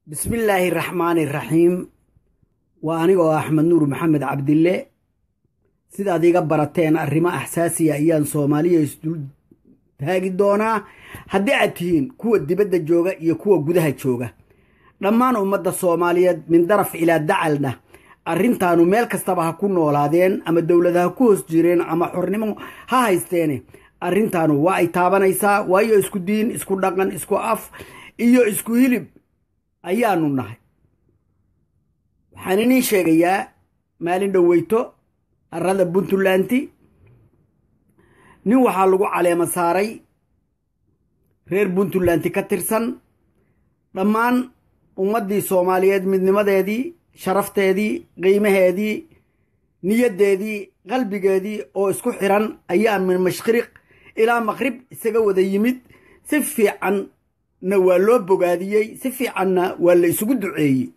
bismillaahi raxmaani raxiim waa anigoo axmed nuur maxamed cabdille sidaad iga barateen arrimo axsaasiya ayaan soomaaliya isdul taagi doonaa haddii aad tihiin kuwa dibadda jooga iyo kuwa gudaha jooga dhammaan ummadda soomaaliyeed min daraf ilaa dacalna arrintaanu meel kastaba ha ku noolaadeen ama dowlad ha ku hoos jireen ama xornimo ha haysteene arrintaanu waa ay taabanaysaa waayo isku diin isku dhaqan isku af iyo isku hilib ayaanu nahay waxaan iniin sheegayaa maalin dhoweyto arrada puntlanti nin waxaa lagu caleema saaray reer puntlanti ka tirsan dhammaan ummaddii soomaaliyeed midnimadeedii sharafteedii qiimaheedii niyaddeedii qalbigeedii oo isku xiran ayaa min mashriq ilaa maqrib isaga wada yimid si fiicanna waa loo bogaadiyey si fiicanna waa la isugu duceeyey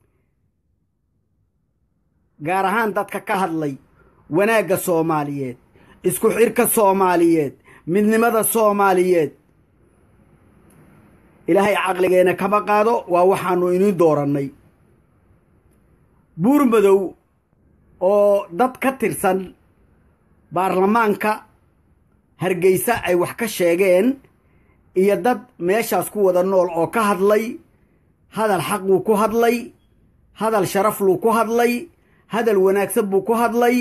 gaar ahaan dadka ka hadlay wanaagga soomaaliyeed isku xirka soomaaliyeed midnimada soomaaliyeed ilaahay caqligeenna kama qaado waa waxaannu inii doorannay buur madow oo dad ka tirsan baarlamaanka hargeysa ay wax ka sheegeen iyo dad meeshaas ku wada nool oo ka hadlay hadal xaq buu ku hadlay hadal sharaf luu ku hadlay hadal wanaagsan buu ku hadlay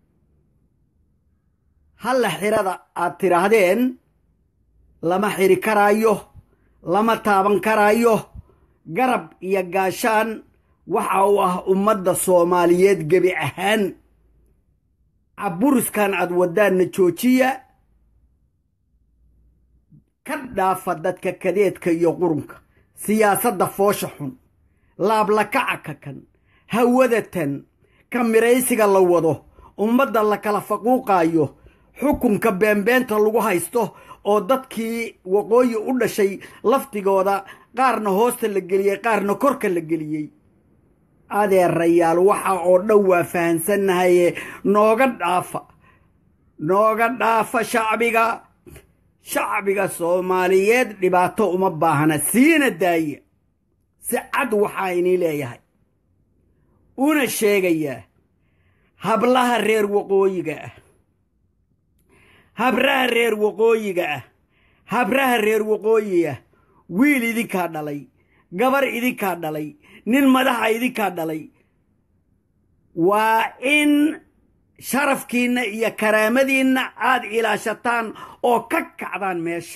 halla xirada aad tidhaahdeen lama xiri karaayo lama taaban karaayo garab iyo gaashaan waxa uu ah ummadda soomaaliyeed gebi ahaan caburiskan aad waddaanna joojiya ka dhaafa dadka kadeedka iyo qurunka siyaasadda foosha xun laablakaca kakan hawadatan ka miraysiga la wado ummadda la kala faquuqaayo xukunka beenbeenta lagu haysto oo dadkii waqooyi u dhashay laftigooda qaarna hoosta la geliyey qaarna korka la geliyey adeerayaal waxa oo dhan waa fahansannahaye nooga dhaafa nooga dhaafa shacbiga shacbiga soomaaliyeed dhibaato uma baahna siina daaya si cad waxaa inii leeyahay una sheegayaa hablaha reer waqooyiga ah habraha reer waqooyiga ah habraha reer waqooyi ah wiil idinkaa dhalay gabar idinkaa dhalay nin madaxa idinkaa dhalay waa in sharafkiinna iyo karaamadiinna aad ilaashataan oo ka kacdaan meesha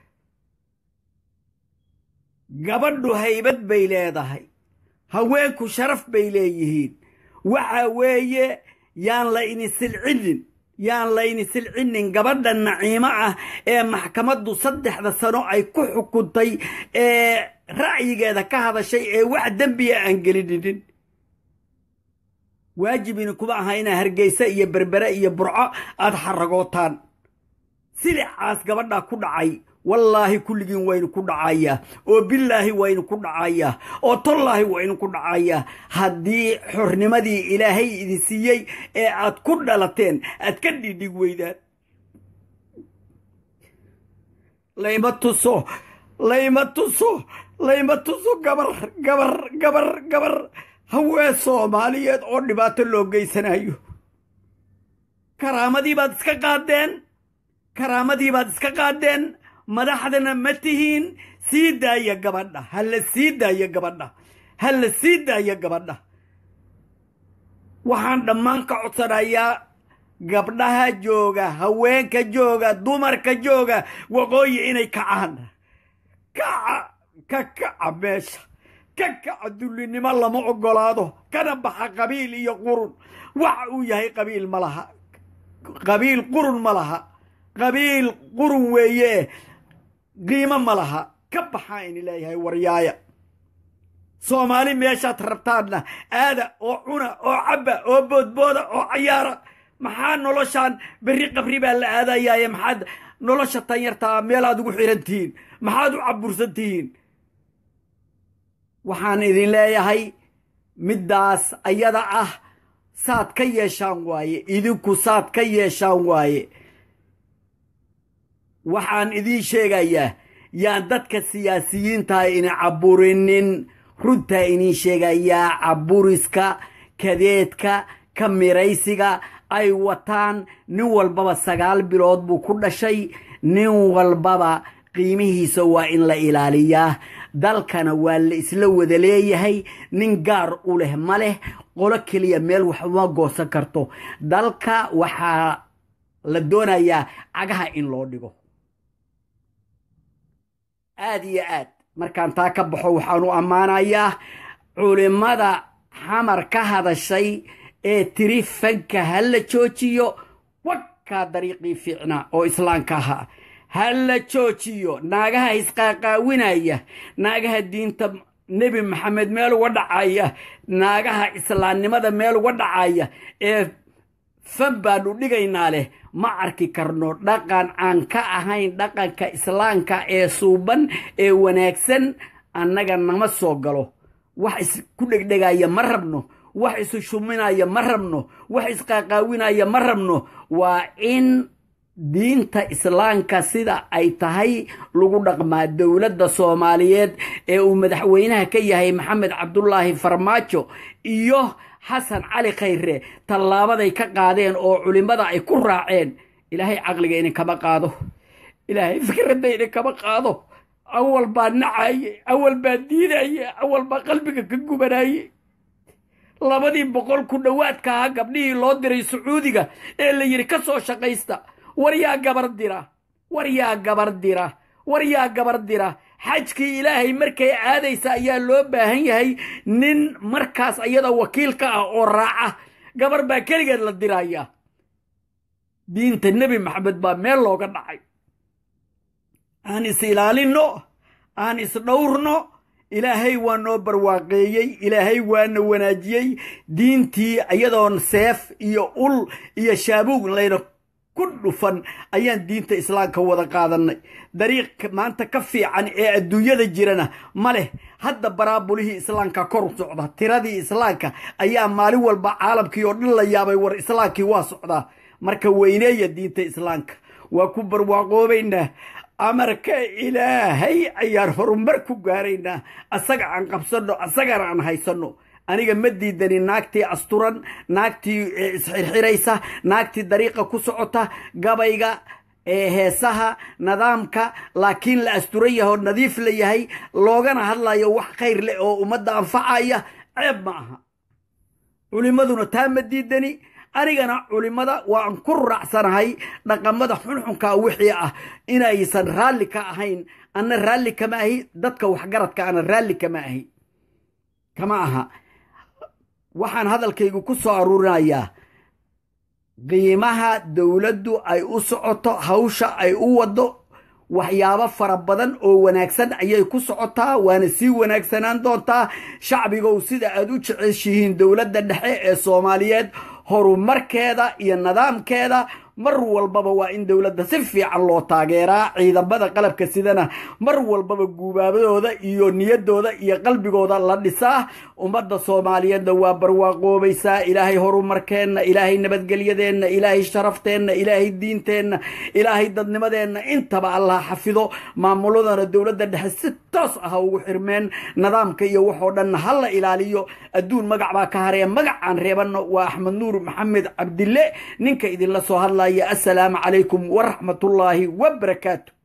gabadhu haybad bay leedahay haweenku sharaf bay leeyihiin waxa weeye yaan la ini silcinin yaan layni silcinin gabadha naciimo ah ee maxkamaddu saddexda sano ay ku xukuntay ee ra'yigeeda ka hadashay ee wax dembiya aan gelininin waajibini kuma aha inaa hargeysa iyo berbere iyo burco aad xaragootaan silicaas gabadhaa ku dhacay wallaahi kulligiin waynu ku dhacayaa oo billaahi waynu ku dhacayaa oo tollaahi waynu ku dhacayaa haddii xornimadii ilaahay idin siiyey ee aad ku dhalateen aad ka dhidhig weydaan layma tuso layma tuso layma tuso gabar gabar gabar gabar haween soomaaliyeed oo dhibaato loo geysanayo karaamadii baad iska qaadeen karaamadii baad iska qaadeen madaxdana ma tihiin sii daaya gabadha ha la sii daaya gabadha ha la sii daaya gabadha waxaan dhammaan ka codsanayaa gabdhaha jooga haweenka jooga dumarka jooga waqooyi inay kacaan kaca ka kaca meesha ka kaca dullinimo lama oggolaado kana baxa qabiil iyo qurun waxa uu yahay qabiil ma laha qabiil qurun ma laha qabiil qurun weeye qiimo ma laha ka baxaa ini leeyahay waryaaya soomaali meeshaad rabtaanna aada oo cuna oo cabba oo boodbooda oo cayaara maxaa noloshaan berri qabri baa la aadayaaye maxaad nolosha tanyartaa meelaad ugu xiran tihiin maxaad u cabursan tihiin waxaan idin leeyahay middaas ayada ah saad ka yeeshaan waaye idinku saad ka yeeshaan waaye waxaan idiin sheegayaa yaan dadka siyaasiyiintaha ina caburinin runtaa iniin sheegayaa caburiska kadeedka ka miraysiga ay wataan nin walbaba sagaal bilood buu ku dhashay nin walbaba qiimihiisa waa in la ilaaliyaa dalkana waa la isla wada leeyahay nin gaar u leh ma leh qolo keliya meel waxuma goosan karto dalka waxaa la doonayaa cagaha in loo dhigo aad iyo aad markaan taa ka baxo waxaan u ammaanayaa culimmada xamar ka hadashay ee tiri fanka ha la joojiyo wakaa dariiqii fiicnaa oo islaamka ahaa ha la joojiyo naagaha isqaaqaawinaya naagaha diinta nebi maxamed meel uga dhacaya naagaha islaamnimada meel uga dhacaya ee fan baanu dhigaynaa leh ma arki karno dhaqan aan ka ahayn dhaqanka islaamka ee suuban ee wanaagsan annaga nama soo galo wax isku dhegdhegaya ma rabno wax isu shuminaya ma rabno wax isqaaqaawinaya ma rabno waa in diinta islaamka sida ay tahay lagu dhaqmaa dowladda soomaaliyeed ee uu madaxweynaha ka yahay maxamed cabdulaahi farmaajo iyo xasan cali khayre tallaabaday ka qaadeen oo culimmada ay ku raaceen ilaahay caqliga idinkama qaado ilaahay fikradda idinkama qaado awal baa nacaye awal baa diidaye awal baa qalbiga ka gubanaye labadii boqol ku dhowaadka ahaa gabdhihii loo diray sacuudiga ee la yidhi ka soo shaqaysta war yaa gabar dira war yaa gabar dira war yaa gabar dira xajkii ilaahay markay aadaysa ayaa loo baahan yahay nin markaas ayada wakiilka ah oo raaca gabar baa keligeed la diraya diinta nebi maxamed baa meel looga dhacay aan is ilaalinno aan is dhowrno ilaahay waa noo barwaaqeeyey ilaahay waana wanaajiyey diintii iyadoon seef iyo ul iyo shaabuug layna ku dhufan ayaan diinta islaamka wada qaadannay dariiq maanta ka fiican ee adduunyada jirana ma leh hadda baraabulihii islaamka kor socda tiradii islaamka ayaa maalin walba caalamkii oo dhan la yaabay war islaamkii waa socdaa marka weyneeya diinta islaamka waa ku barwaaqoobaynaa amarka ilaahay ayaan horumar ku gaaraynaa asaga aan qabsanno asagana aan haysanno aniga ma diidani naagtii asturan naagtii isxirxiraysa naagtii dariiqa ku socota gabayga heesaha nidaamka laakiin la asturan yahay oo nadiif la yahay loogana hadlayo wax khayr leh oo ummadda anfacaya ceeb ma aha culimmaduna taa ma diidani anigana culimmada waan ku raacsanahay dhaqamada xunxunka wixii ah inaysan raalli ka ahayn anna raalli kama ahi dadka waxgaradka ana raalli kama ahi kama aha waxaan hadalkaygu ku soo aruurinayaa qiimaha dowladdu ay u socoto hawsha ay u waddo waxyaabo fara badan oo wanaagsan ayay ku socotaa waana sii wanaagsanaan doontaa shacbigow sida aad u jeceshihiin dowladda dhexe ee soomaaliyeed horumarkeeda iyo nidaamkeeda mar walbaba waa in dowladda si fiican loo taageeraa ciidamada qalabka sidana mar walbaba guubaabadooda iyo niyaddooda iyo qalbigooda la dhisaa ummadda soomaaliyeedna waa barwaaqoobaysaa ilaahay horumarkeenna ilaahay nabadgelyadeenna ilaahay sharafteenna ilaahay diinteenna ilaahay dadnimadeenna intaba allah xafido maamuladana dowladda dhexe si toos ah ugu xirmeen nidaamka iyo waxoo dhanna ha la ilaaliyo adduun magac baa ka haree magacaan reebanno waa axmed nuur maxamed cabdille ninka idinla soo hadlaya assalaamu calaykum waraxmatullaahi wabarakaatu